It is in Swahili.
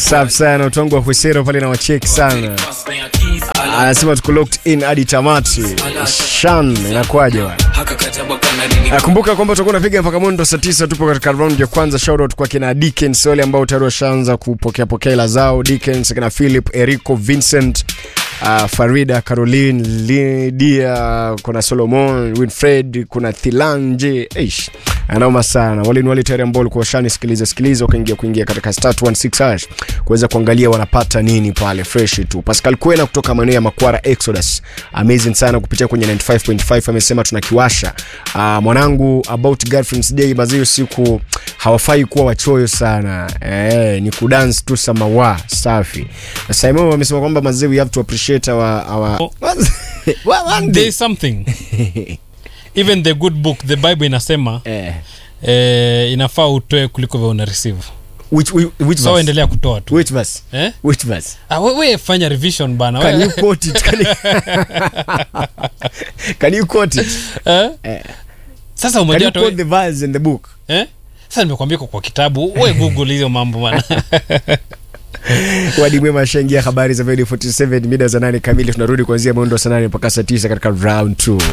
Safi sana utongo wa Husero pale na wacheki sana. Anasema tuko locked in hadi tamati. Shan inakuwaje bwana? Nakumbuka kwamba tutakuwa tunapiga mpaka mwendo saa tisa. Tupo katika round ya kwanza. Shout out kwa kina Dickens wale ambao tayari washaanza kupokea pokea hela zao. Dickens, kina Philip, Erico, Vincent, uh, Farida, Caroline, Lydia, kuna Solomon, Winfred, kuna Thilanje. Eish. Anaoma sana. Wale ni wale tayari ambao walikuwa washanisikiliza sikiliza wakaingia kuingia katika star 116 hash kuweza kuangalia wanapata nini pale fresh tu. Pascal Kwena kutoka maeneo ya Makwara Exodus. Amazing sana kupitia kwenye 95.5 amesema tunakiwasha. Uh, mwanangu about girlfriend's day mazio siku hawafai kuwa wachoyo sana. Eh, ni kudance tu samawa safi. Simon amesema kwamba mazee we have to appreciate our our Oh. Well, one there day. is something even the good book the bible inasema Eh, eh, inafaa utoe kuliko vya una receive which which, which so verse? endelea kutoa tu Which verse? eh? Which verse? ah, we, we fanya revision bana Can We- you quote it? Can you, can you quote it? eh? Eh. sasa Can umejua you hata quote we- the verse in the book? eh? sasa nimekwambia iko kwa kitabu we google hizo mambo bana Wadi mwema ashaingia habari za Vedi 47 mida za nane kamili. Tunarudi kuanzia mwendo wa saa nane mpaka saa tisa katika round 2.